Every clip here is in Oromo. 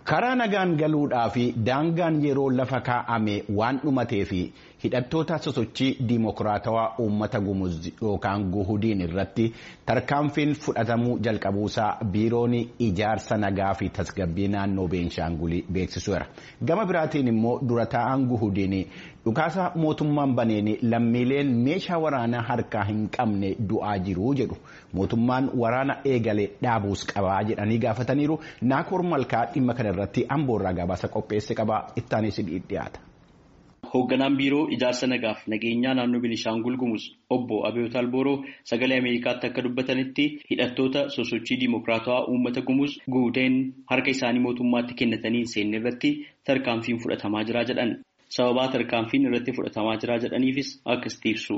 karaa nagaan galuudhaa fi daangaan yeroo lafa kaa'ame waan dhumatee fi hidhattoota sosochii diimokiraatawaa uummata gumuz yookaan guhudiin irratti tarkaanfiin fudhatamuu jalqabuusaa biiroon ijaarsa nagaa fi tasgabbii naannoo beenshaangulii beeksiseera gama biraatiin immoo dura taa'aan guhudiin dhukaasa mootummaan baneen lammiileen meeshaa waraanaa harkaa hin qabne du'aa jiru jedhu mootummaan waraana eegale dhaabuus qabaa jedhanii gaafataniiru naakoor malkaa dhimma kana irratti amboorraa gabaasa qopheesse qabaa ittaanis dhiyaata. Hoogganaan biiroo ijaarsa nagaaf nageenyaa naannoo Beenishaangul Gumuz obbo Abiyoot Albooroo sagalee Ameerikaatti akka dubbatanitti hidhattoota sosochii diimokiraatawaa uummata Gumuz guuteen harka isaanii mootummaatti kennatanii hin seenne irratti tarkaanfiin fudhatamaa jira jedhan. Sababaa tarkaanfiin irratti fudhatamaa jira jedhaniifis akkasitti ibsu.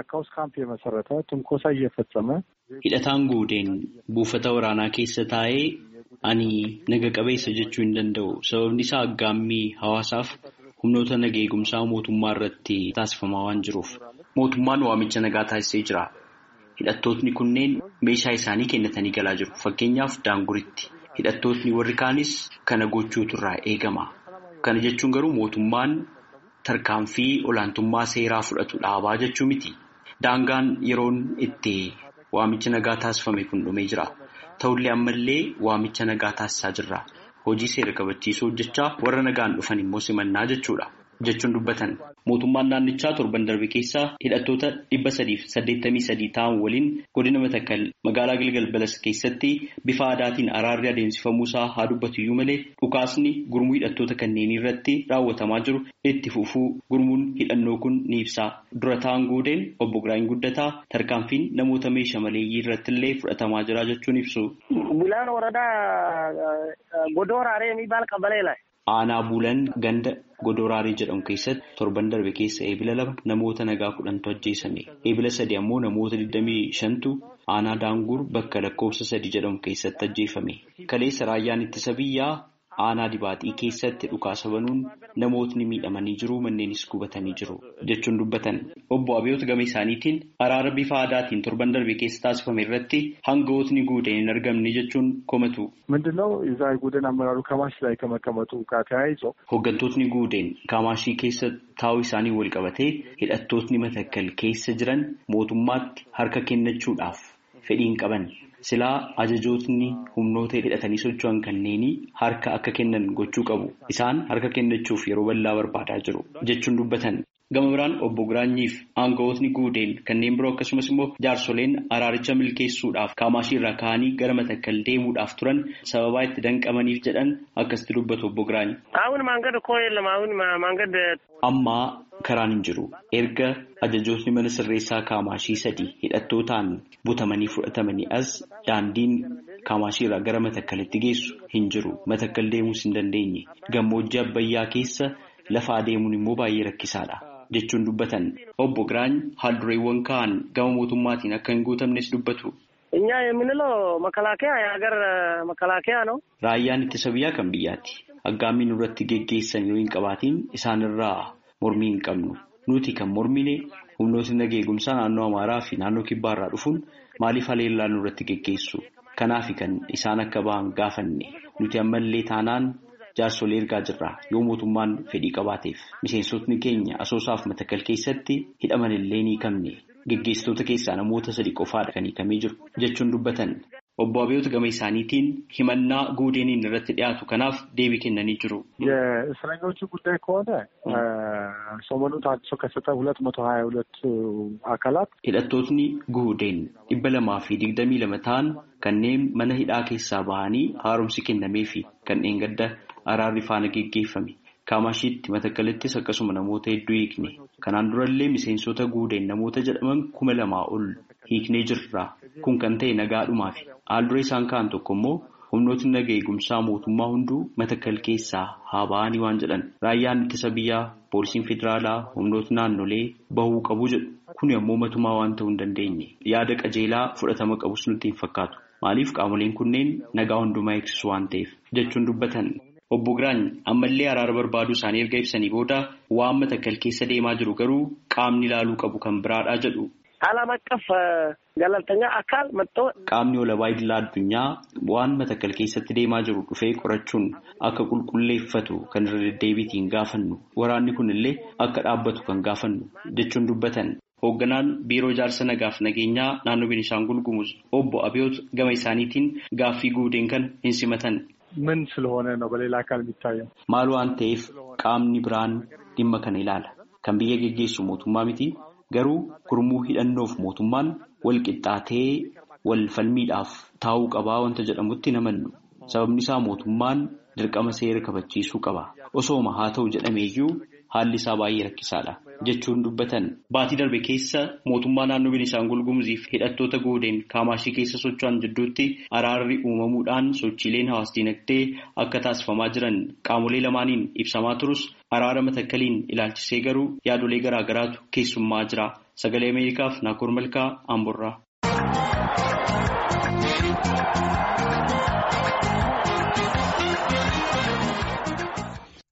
Hidhataan guudeen buufata waraanaa keessa taa'ee ani naga qabeessa jechuu hin danda'u. Sababni isaa aggaammii hawaasaaf humnoota naga eegumsaa mootummaa irratti taasifamaa waan jiruuf. Mootummaan waamicha nagaa taasisee jira. Hidhattootni kunneen meeshaa isaanii kennatanii galaa jiru. Fakkeenyaaf daanguritti. Hidhattootni warri kaanis kana gochuutu irraa eegama. Kana jechuun garuu mootummaan tarkaanfii olaantummaa seeraa fudhatu dhaabaa jechuu miti. Daangaan yeroon itti waamicha nagaa taasifame kun dhumee jira. Ta'ullee ammallee waamicha nagaa taasisaa jirra. Hojii seera kabachiisuu hojjechaa warra nagaan dhufan immoo simannaa jechuudha. Jechuun dubbatan mootummaan naannichaa torban darbe keessaa hidhattoota dhibba sadiif saddeettamii sadii ta'an waliin godina matakkal magaalaa Gilgal Balas keessatti bifa aadaatiin araarri adeemsifamuusaa haa dubbatu iyyuu malee dhukaasni gurmuu hidhattoota kanneenii irratti raawwatamaa jiru itti fufuu gurmuun hidhannoo kun ni ibsa. Dura ta'an guudeen obbo Giraany Guddataa tarkaanfiin namoota meeshaa maleeyyii irratti illee fudhatamaa jira jechuun ibsu. Bulaan waradaa Godooraalee የሚባል ቀበሌ ላይ Aanaa Buulan ganda Godoraarii jedhamu keessatti torban darbe keessa eebila lama namoota nagaa kudhantu ajjeesame. Eebila sadi ammoo namoota 25tu aanaa Daangur bakka lakkoofsa sadi jedhamu keessatti ajjeefame. Kaleessa raayyaan ittisa biyyaa aanaa dibaaxii keessatti dhukaasa banuun namootni miidhamanii jiru manneenis gubatanii jiru jechuun dubbatan. Obbo Abiyoot gama isaaniitiin araara bifa aadaatiin torban darbe keessa taasifame irratti hangawootni guudeen hin argamne jechuun komatu. ምንድነው የዛ ጉደን አመራሩ ከማሽ ላይ ከመቀመጡ ጋር ተያይዞ Hooggantootni guudeen kaamaashii keessa taa'uu isaanii wal qabatee hidhattootni matakkal keessa jiran mootummaatti harka kennachuudhaaf fedhii hin qaban. Silaa ajajootni humnoota hidhatanii socho'an kanneenii harka akka kennan gochuu qabu. Isaan harka kennachuuf yeroo bal'aa barbaadaa jiru jechuun dubbatan. Gama biraan obbo Giraanyiif aangawootni guudeen kanneen biroo akkasumas immoo jaarsoleen araaricha milkeessuudhaaf kaamaashii irraa ka'anii gara matakkal deemuudhaaf turan sababaa itti danqamaniif jedhan akkasitti dubbatu obbo Giraany. አሁን መንገድ እኮ የለም። አሁን መንገድ Ammaa karaan hin jiru. Erga ajajootni mana sirreessaa kaamaashii sadii hidhattootaan butamanii fudhatamanii as daandiin kaamaashii irraa gara matakkalitti geessu hin jiru. Matakkal deemuus hin dandeenye. Gammoojjii Abbayyaa keessa lafa adeemuun immoo baay'ee rakkisaadha. Jechuun dubbatan obbo Giraany haaldureewwan ka'an gama mootummaatiin akka hin guutamnes dubbatu. እኛ የምንለው መከላከያ የሀገር መከላከያ ነው። Raayyaan ittisa biyyaa kan biyyaati. Aggaammiin irratti geggeessan yoo hin qabaatiin isaanirraa mormii hin qabnu. Nuti kan mormine humnootni naga eegumsaa naannoo Amaaraa fi naannoo Kibbaarraa dhufuun maaliif haleellaa nurratti geggeessu? Kanaaf kan isaan akka ba'an gaafanne. Nuti ammallee taanaan jaarsolee ergaa jirra yoo mootummaan fedhii qabaateef. Miseensotni keenya asoosaaf matakkal keessatti hidhaman illee ni hiikamne. Geggeessitoota keessaa namoota sadi qofaadha kan hiikamee jiru jechuun dubbatan. Obbo Abiyoot gama isaaniitiin himannaa guudeeniin irratti dhiyaatu kanaaf deebii kennanii jiru. የእስረኞቹ ጉዳይ ከሆነ ሰሞኑን ታድሶ ከሰጠ ሁለት መቶ ሀያ ሁለት አካላት Hidhattootni guudeen dhibba lamaa fi digdamii lama ta'an kanneen mana hidhaa keessaa bahanii haaromsi kennamee fi kanneen gadda araarri faana geggeeffame. Kaamashiitti matakkalittis akkasuma namoota hedduu hiikne. Kanaan durallee miseensota guudeen namoota jedhaman kuma lamaa ol hiiknee jirra. Kun kan ta'e nagaadhumaafi. Haaldura isaan ka'an tokko immoo humnootni naga eegumsaa mootummaa hunduu matakkal keessaa haa ba'anii waan jedhan. Raayyaan ittisa biyyaa, poolisiin federaalaa, humnootni naannolee bahuu qabu jedhu. Kuni ammoo matumaa waan ta'uu hin dandeenye. Yaada qajeelaa fudhatama qabus nutti hin fakkaatu. Maaliif qaamoleen kunneen nagaa hundumaa eegsisu waan ta'eef jechuun dubbatan. Obbo Giraany ammallee araara barbaaduu isaanii erga ibsanii booda waan matakkal keessa deemaa jiru garuu qaamni ilaaluu qabu kan biraadhaa jedhu. ዓለም አቀፍ ገለልተኛ አካል መጥቶ qaamni walabaa idilaa addunyaa waan matakkal keessatti deemaa jiru dhufee qorachuun akka qulqulleeffatu kan irra deddeebiitiin gaafannu waraanni kun illee akka dhaabbatu kan gaafannu jechuun dubbatan. Hoogganaan biiroo ijaarsa nagaaf nageenyaa naannoo Beenishaangul Gumuz obbo Abiyoot gama isaaniitiin gaaffii guuteen kan hin simatan. ምን ስለሆነ ነው በሌላ አካል የሚታየው? Maal waan ta'eef qaamni biraan dhimma kana ilaala. Kan biyya geggeessu mootummaa miti. Garuu gurmuu hidhannoof mootummaan wal qixxaatee wal falmiidhaaf taa'uu qabaa wanta jedhamutti namannu. Sababni isaa mootummaan dirqama seera kabachiisuu qaba. Osooma haa ta'u jedhameeyyuu haalli isaa baay'ee rakkisaadha jechuun dubbatan. Baatii darbe keessa mootummaa naannoo Beenishaangul Gumuziif hidhattoota goodeen kaamaashii keessa socho'an jidduutti araarri uumamuudhaan sochiileen hawaas dinagdee akka taasifamaa jiran qaamolee lamaaniin ibsamaa turus araara matakkaliin ilaalchisee garuu yaadolee garaa garaatu keessummaa jira. Sagalee Ameerikaaf Naakoor Malkaa Amborraa.